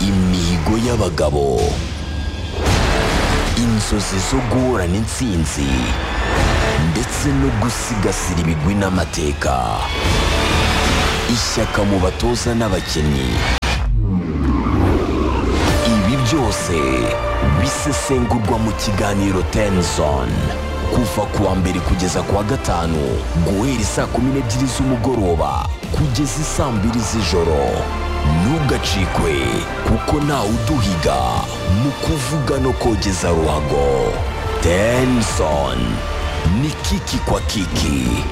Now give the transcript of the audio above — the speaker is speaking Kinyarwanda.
imihigo y'abagabo inzozi zo guhorana intsinzi ndetse no gusigasira ibigwi n'amateka ishyaka mu batoza n'abakinnyi ibi byose bisesengurwa mu kiganiro tenzon kuva ku wa mbere kugeza ku wa gatanu guhera isaa kumi n'ebyiri z'umugoroba kugeza isaa mbiri z'ijoro ntugacikwe kuko ntawe uduhiga mu kuvuga no kogeza ruhago tenzon ni kiki kwa kiki